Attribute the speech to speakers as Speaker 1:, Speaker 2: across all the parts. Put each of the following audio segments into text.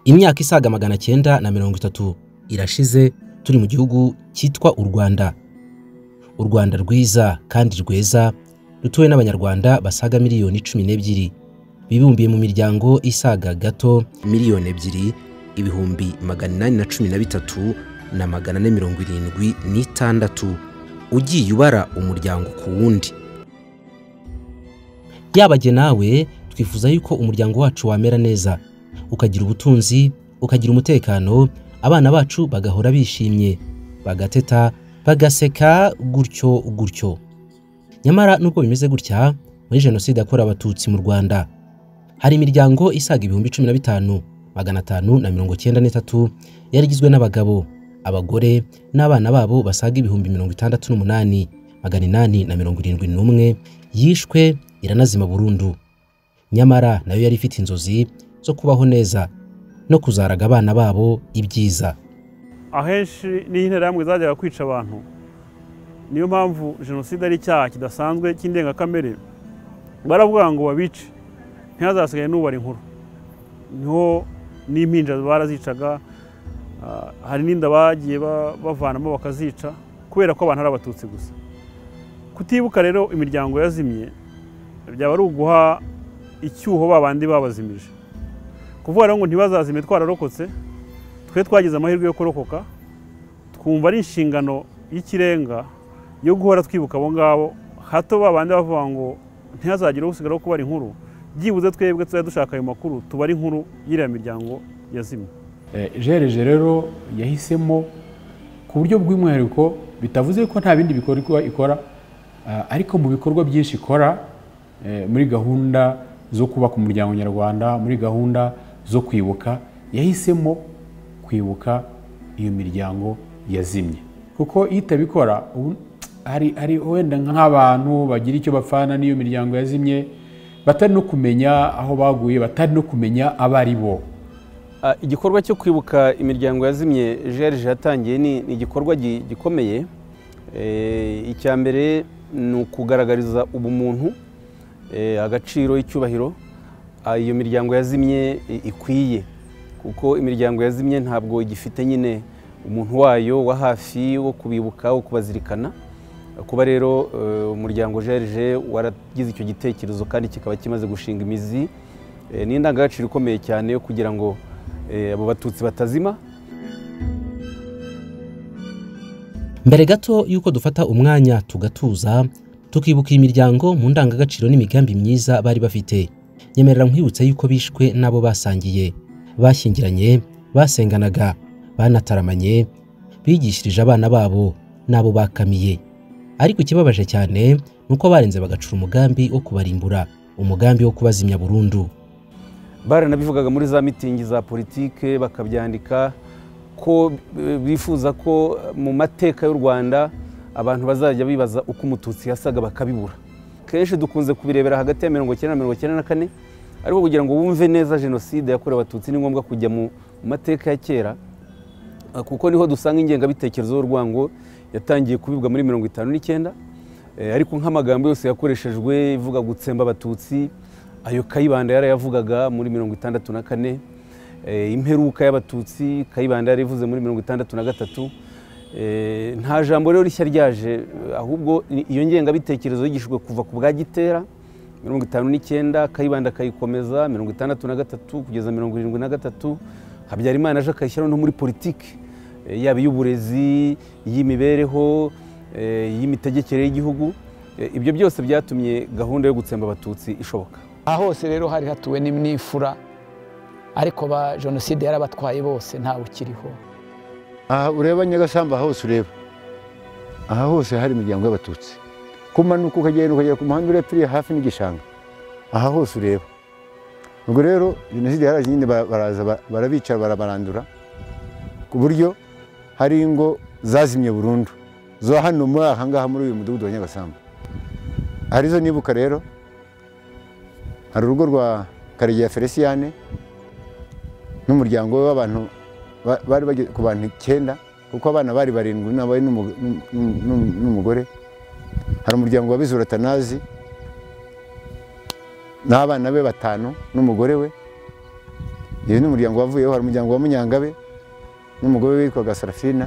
Speaker 1: imyaka isaga magana cyenda na mirongo itatu irashize turi mu gihugu cyitwa u Rwanda u Rwanda rwiza kandi rweza rutuwe n'abanyarwanda basaga miliyoni cumi n'ebyiri bibumbiye mu miryango isaga gato miliyoni ebyiri ibihumbi magana inani na cumi na bitatu na magana ane mirongo irindwi n'itandatu ugiye ubara umuryango ku wundi yaba jye nawe twifuza yuko umuryango wacu wamera neza ukagira ubutunzi ukagira umutekano abana bacu bagahora bishimye bagateta bagaseka gutyo gutyo nyamara nubwo bimeze gutya muri jenoside yakorewe abatutsi mu rwanda hari imiryango isaga ibihumbi cumi na bitanu magana atanu na mirongo icyenda n'itatu yari igizwe n'abagabo abagore n'abana babo basaga ibihumbi mirongo itandatu n'umunani magana inani na mirongo irindwi n'umwe yishwe iranazima burundu nyamara nayo yari ifite inzozi zo kubaho neza no kuzaraga abana babo ibyiza
Speaker 2: ahenshi n'iyo interahamwe zajyaga kwica abantu niyo mpamvu jenoside ari icyaha kidasanzwe cy'indengakamere baravuga ngo babice ntihazasigaye n'ubara inkuru niho n'impinja barazicaga hari n'inda bagiye bavanamo bakazica kubera ko abantu ari abatutsi gusa kutibuka rero imiryango yazimye byaba ari uguha icyuho ba bandi babazimije kuvuga rero ngo ntibazazime twararokotse twe twagize amahirwe yo kurokoka twumva ari inshingano y'ikirenga yo guhora twibuka abo ngabo hato ba bandi bavuga ngo ntihazagire usigara wo kubara inkuru byibuze twebwe tuzajya dushaka ayo makuru tubare inkuru y'iriya miryango yazimye
Speaker 3: jereje rero yahisemo ku buryo bw'umwihariko bitavuze ko nta bindi bikorwa ikora ariko mu bikorwa byinshi ikora muri gahunda zo kubaka umuryango nyarwanda muri gahunda zo kwibuka yahisemo kwibuka iyo miryango yazimye kuko iyo itabikora hari wenda nk'abantu bagira icyo bapfana n'iyo miryango yazimye batari no kumenya aho baguye batari no kumenya abo ari bo
Speaker 4: igikorwa cyo kwibuka imiryango yazimye jerije yatangiye ni igikorwa gikomeye icya mbere ni ukugaragariza ubumuntu agaciro icyubahiro iyo miryango yazimye ikwiye kuko imiryango yazimye ntabwo igifite nyine umuntu wayo wa hafi wo kubibuka wo kubazirikana kuba rero umuryango jerije waragize icyo gitekerezo kandi kikaba kimaze gushinga imizi ni indangagaciro ikomeye cyane yo kugira ngo abo batutsi batazima
Speaker 1: mbere gato y'uko dufata umwanya tugatuza tukibuka iyi miryango mu ndangagaciro n'imigambi myiza bari bafite nyemerera nkwibutsa y'uko bishwe n'abo basangiye bashyingiranye basenganaga banataramanye bigishirije abana babo n'abo bakamiye ariko ikibabaje cyane ni uko barenze bagacura umugambi wo kubarimbura umugambi wo kubazimya burundu
Speaker 4: baranabivugaga muri za mitingi za politike bakabyandika ko bifuza ko mu mateka y'u rwanda abantu bazajya bibaza uko umututsi yasaga bakabibura kenshi dukunze kubirebera hagati ya mirongo icyenda na mirongo icyenda na kane ariko kugira ngo wumve neza jenoside yakorewe abatutsi ni ngombwa kujya mu mateka ya kera kuko niho dusanga ingengabitekerezo y'urwango yatangiye kubibwa muri mirongo itanu n'icyenda ariko nk'amagambo yose yakoreshejwe ivuga gutsemba abatutsi ayo kayibanda yarayavugaga muri mirongo itandatu na kane imperuka y'abatutsi kayibanda yarivuze muri mirongo itandatu na gatatu nta jambo rero rishya ryaje ahubwo iyo ngengabitekerezo yigishijwe kuva ku bwa gitera mirongo itanu n'icyenda kayibanda akayikomeza mirongo itandatu na gatatu kugeza mirongo irindwi na gatatu habyarimana aje akayishyiraho no muri politiki yaba iy'uburezi iy'imibereho iy'imitegekere y'igihugu ibyo byose byatumye gahunda yo gutsemba abatutsi ishoboka
Speaker 5: aha hose rero hari hatuwe n'imfura ariko ba jenoside yarabatwaye bose ntawe ukiriho
Speaker 6: aha ureba nyagasamba aha hose ureba aha hose hari imiryango y'abatutsi kumanuka ukagenda ukagera ku muhanda urepfiriye hafi n'igishanga aha hose ureba ubwo rero jenoside yaraje nyine baraza barabicara barabarandura ku buryo hari ingo zazimye burundu zo hano muri aha ngaha muri uyu mudugudu wa nyagasamba arizo nibuka rero hari urugo rwa karegeya feliciyane n'umuryango we w'abantu bari bageze ku bantu icyenda kuko abana bari barindwi n'abawe n'umugore hari umuryango wa bizura tanazi n'abana be batanu n'umugore we yewe n'umuryango wavuyeho hari umuryango wa munyangabe n'umugore witwaga sarafina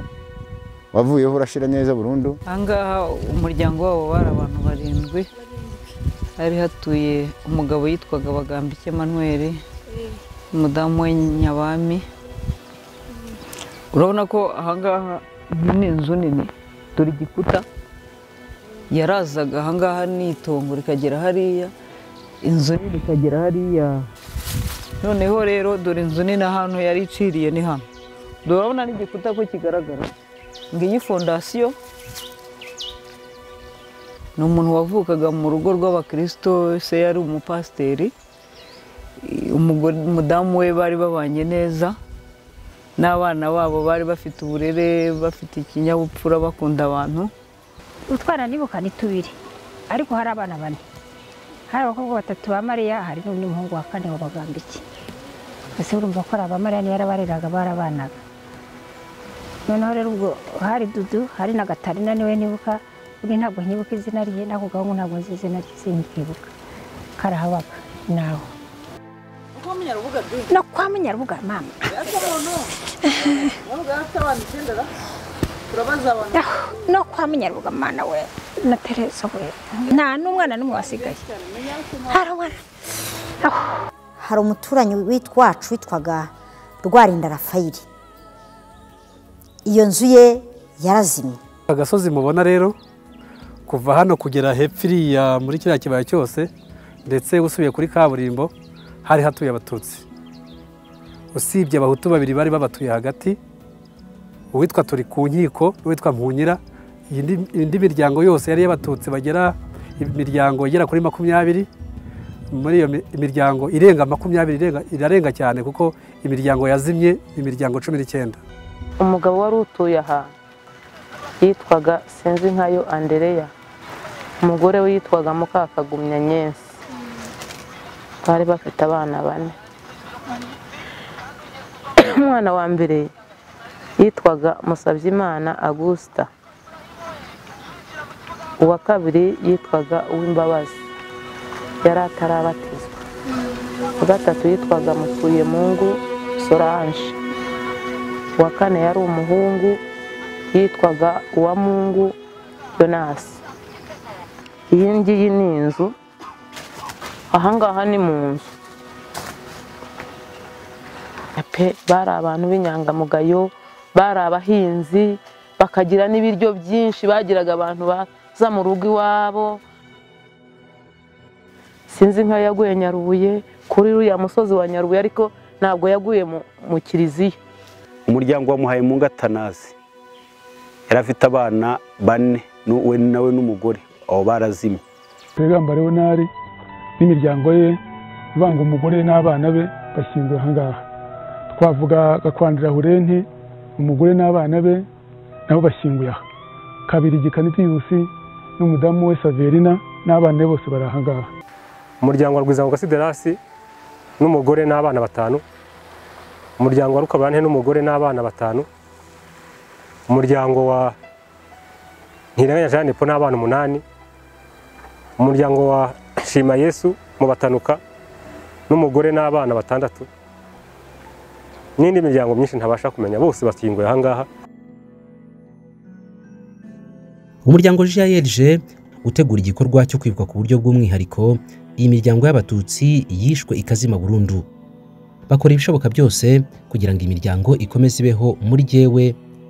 Speaker 6: wavuyeho urashira neza burundu
Speaker 7: ahangaha umuryango wabo bari abantu barindwi hari hatuye umugabo yitwaga bagambike manuweli umudamu we nyabami urabona ko ahangaha iyi ni inzu nini dore igikuta yarazaga ahangaha n'itongo rikagera hariya inzu nini ikagera hariya noneho rero dore inzu nini ahantu yari iciriye ni hano dore urabona n'igikuta ko kigaragara ngiyi fondasiyo ni umuntu wavukaga mu rugo rw'abakirisito se yari umupasiteri umugore umudamu we bari babanye neza n'abana babo bari bafite uburere bafite ikinyabupfura bakunda abantu
Speaker 8: utwana nibuka ni tubiri ariko hari abana bane hari abakobwa batatu ba mariya hari n'undi muhungu wa kane wabagamba iki ese urumva ko ari abamariya niyo yarabareraga barabanaga noneho rero ubwo hari dudu hari na gatarina niwe nibuka undi ntabwo nkibuka izina rye n'ako gahungu ntabwo nzi izina rye sinkibuka karahabaga nawe no kwa munyarubuga mama Aho, no kwa munyarubuga mwana we na teresa we nta n'umwana n'umwe wasigaye hari umwana
Speaker 9: hari umuturanyi wit- wacu witwaga rwarinda rafayiri iyo nzu ye yarazimye
Speaker 3: agasozi mubona rero kuva hano kugera hepfo iriya muri kiriya kibaya cyose ndetse usubiye kuri kaburimbo hari hatuye abatutsi usibye abahutu babiri bari babatuye hagati uwitwa turi ku nkiko n'uwitwa mpunyira iyi ndi- indi miryango yose yari y'abatutsi bagera imiryango igera kuri makumyabiri muri iyo mi- imiryango irenga makumyabiri irenga- irarenga cyane kuko imiryango yazimye imiryango cumi n'icyenda
Speaker 10: umugabo wari utuye aha yitwaga sinzi nkayo andereya umugore we yitwaga mukakagumya nyensi bari bafite abana bane umwana wa mbere yitwaga musabyimana agusita uwa kabiri yitwaga uwimbabazi yari atarabatizwa uwa gatatu yitwaga mukuyemungu sorange uwa kane yari umuhungu yitwaga uwamungu yonasi iyi ngiyi ni inzu ahangaha ni mu nzu pe bari abantu b'inyangamugayo bari abahinzi bakagira n'ibiryo byinshi bagiraga abantu baza mu rugo iwabo sinzi nkayo yaguye nyarubuye kuri uriya musozi wa nyarubuye ariko ntabwo yaguye mu- mu kiliziya
Speaker 4: umuryango wa muhayimungu atanazi yari afite abana bane nu- we nawe n'umugore abo barazimye
Speaker 11: rwegamba leonari n'imiryango ye ivanga umugore n'abana be bashyinguwe ahangaha twavuga gakwandira hurenti umugore n'abana be nabo bashyinguye aha kabiri gikanitiyusi n'umudamu we saverina n'abana be bose bari ahangaha
Speaker 3: umuryango wa rwiza siderasi n'umugore n'abana batanu umuryango wa rukabarante n'umugore n'abana batanu umuryango wa ntirenganya jeanne po n'abana umunani umuryango wa shima yesu mu batanuka n'umugore n'abana batandatu n'indi miryango myinshi ntabasha kumenya bose bashyinguye ahangaha
Speaker 1: umuryango jrg utegura igikorwa cyo kwibuka ku buryo bw'umwihariko iyi miryango y'abatutsi yishwe ikazima burundu bakora ibishoboka byose kugira ngo imiryango ikomeze ibeho muri jyewe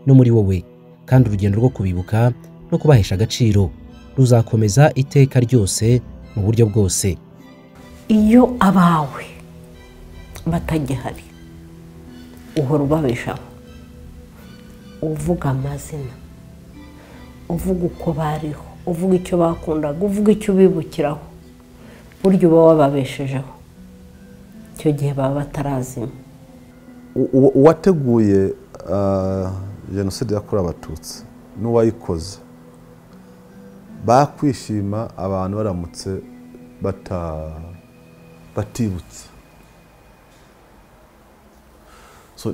Speaker 1: no muri wowe kandi urugendo rwo kubibuka no kubahesha agaciro ruzakomeza iteka ryose mu buryo bwose
Speaker 10: iyo abawe batagihari uhora ubabeshaho uvuga amazina uvuga uko bariho uvuga icyo bakundaga uvuga icyo ubibukiraho buryo uba wababeshejeho icyo gihe baba batarazima
Speaker 3: uwateguye jenoside yakorewe abatutsi n'uwayikoze bakwishima abantu baramutse batibutse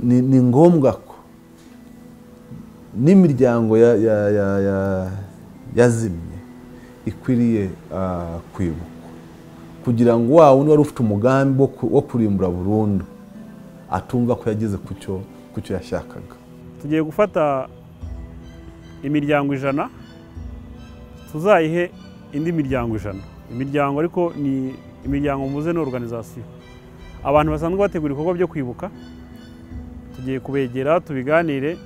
Speaker 3: ni ngombwa ko n'imiryango yazimye ikwiriye kwibukwa kugira ngo wa wundi wari ufite umugambi wo kurimbura burundu
Speaker 12: atumva ko yageze ku cyo ku cyo yashakaga
Speaker 2: tugiye gufata imiryango ijana tuzayihe indi miryango ijana imiryango ariko ni imiryango mvuze ni organizasiyo abantu basanzwe bategura ibikorwa byo kwibuka tugiye kubegera tubiganire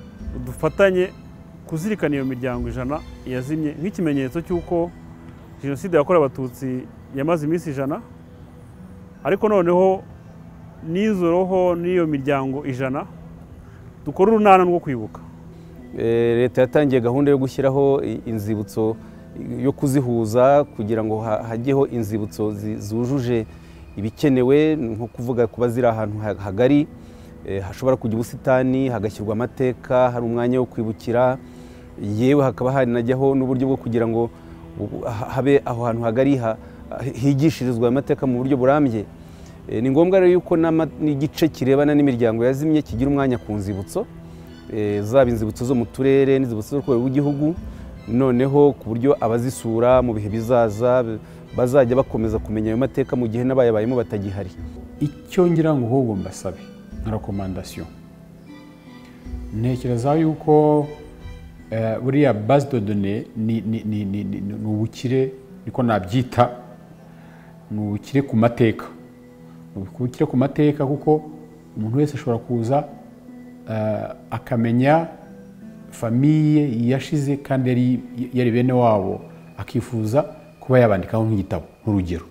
Speaker 2: dufatanye kuzirikana iyo miryango ijana yazimye nk'ikimenyetso cy'uko jenoside yakorewe abatutsi yamaze iminsi ijana ariko noneho n'izo roho n'iyo miryango ijana dukora urunana rwo kwibuka
Speaker 4: Eh, leta yatangiye gahunda yo gushyiraho i- inzibutso yo kuzihuza kugira ngo ha- hajyeho inzibutso zi- zujuje ibikenewe ni nko kuvuga kuba ziri ahantu ha- hagari eh, hashobora kujya ubusitani hagashyirwa amateka hari umwanya wo kwibukira yewe hakaba hanajyaho n'uburyo bwo kugira ngo u- ha- habe aho hantu hagari ha- higishirizwa ayo mateka mu buryo burambye Eh, ni ngombwa rero yuko n'ama- n'igice kirebana n'imiryango yazimye kigira umwanya ku nzibutso eh, zaba inzibutso zo mu turere n'inzibutso zo ku rwego rw'igihugu noneho ku buryo abazisura mu bihe bizaza b- bazajya bakomeza kumenya ayo mateka mu gihe n'abayabayemo batagihari
Speaker 3: icyo ngira ngo ahubwo mbasabe nka rekomandasiyo ntekereza yuko eh, buriya base de données ni ni- ni- ni- ni- ni ubukire niko nabyita ni ubukire ku mateka ni ubukire ku mateka kuko umuntu wese ashobora kuza eh, akamenya famiye yashize kandi yari- yari bene wabo akifuza kuba yabandikaho nk'igitabo nk'urugero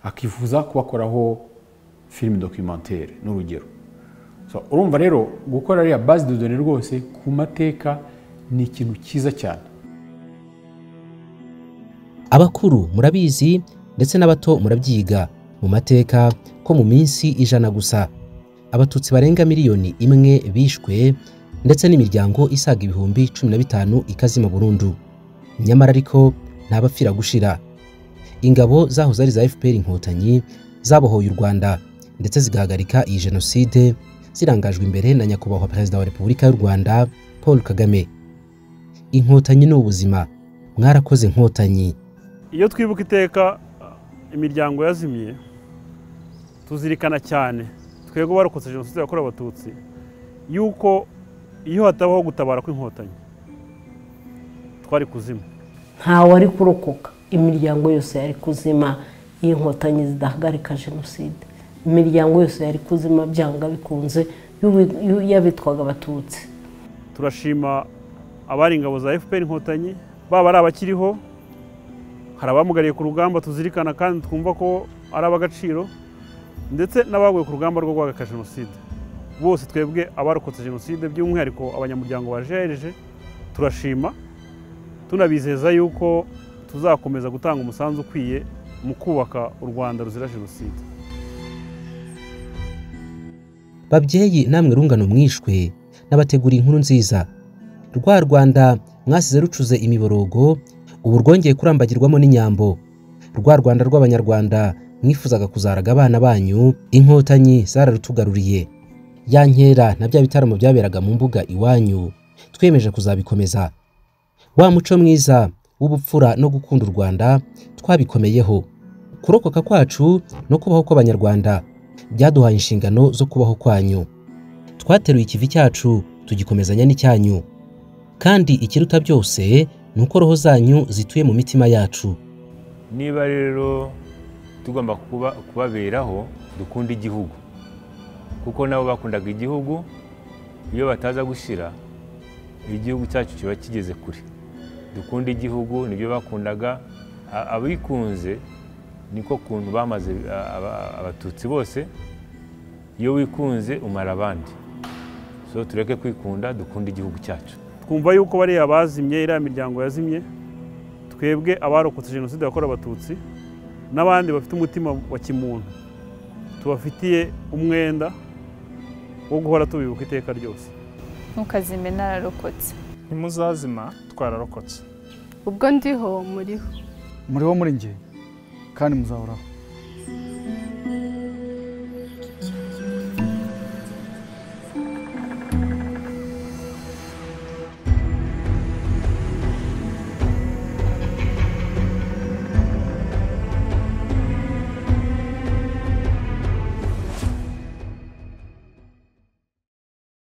Speaker 3: akifuza kubakoraho filime documentary n'urugero So, urumva rero gukora ririya base de données rwose ku mateka ni ikintu cyiza cyane
Speaker 1: abakuru murabizi ndetse n'abato murabyiga mu mateka ko mu minsi ijana gusa abatutsi barenga miliyoni imwe bishwe ndetse n'imiryango isaga ibihumbi cumi na bitanu ikazima burundu nyamara ariko ntabapfira gushira ingabo zahoze ari za fpr inkotanyi zabohoye u rwanda ndetse zigahagarika iyi jenoside zirangajwe imbere na nyakubahwa perezida wa repubulika y'u rwanda paul kagame inkotanyi ni ubuzima mwarakoze nkotanyi
Speaker 2: iyo twibuka iteka imiryango yazimye tuzirikana cyane twebwe barokotse jenoside yakorewe abatutsi yuko iyo hatabaho gutabara kw'inkotanyi twari kuzima
Speaker 13: ntawari kurokoka imiryango yose yari kuzima iyo inkotanyi zidahagarika jenoside imiryango yose yari kuzima byanga bikunze y'uwi- y'u- y'abitwaga abatutsi
Speaker 2: turashima abari ingabo za fpr inkotanyi baba ari abakiriho hari abamugariye ku rugamba tuzirikana kandi twumva ko ari ab'agaciro ndetse n'abaguye ku rugamba rwo guhagarika jenoside bose twebwe abarokotse jenoside by'umwihariko abanyamuryango ba jrg turashima tunabizeza yuko tuzakomeza gutanga umusanzu ukwiye mu kubaka u rwanda ruzira jenoside
Speaker 1: babyeyi namwe rungano mwishwe n'abategura inkuru nziza rwa rwanda mwasize rucuze imiborogo ubu rwongeye kurambagirwamo n'inyambo rwa rwanda rw'abanyarwanda mwifuzaga kuzaraga abana banyu inkotanyi zararutugaruriye ya nkera na bya bitaramo byaberaga mu mbuga iwanyu twiyemeje kuzabikomeza wa muco mwiza w'ubupfura no gukunda u rwanda twabikomeyeho kurokoka kwacu no kubaho kw'abanyarwanda byaduhaye inshingano zo kubaho kwanyu twateruye ikivi cyacu tugikomezanya n'icyanyu kandi ikiruta byose ni uko roho zanyu zituye mu mitima yacu
Speaker 14: niba rero tugomba kuba- kubaberaho dukunda igihugu kuko nabo bakundaga igihugu iyo bataza gushyira igihugu cyacu kiba kigeze kure dukunda igihugu nibyo bakundaga A- abikunze niko kuntu bamaze a- aba- abatutsi bose iyo wikunze umara abandi so tureke kwikunda dukunda igihugu cyacu
Speaker 2: twumva yuko bariya bazimye iriya miryango yazimye twebwe abarokotse jenoside yakorewe abatutsi n'abandi bafite umutima wa kimuntu tubafitiye umwenda wo guhora tubibuka iteka ryose
Speaker 15: ntukazime nararokotse
Speaker 16: ntimuzazima twararokotse
Speaker 15: ubwo ndiho muriho
Speaker 17: muriho muri njye kandi muzahoraho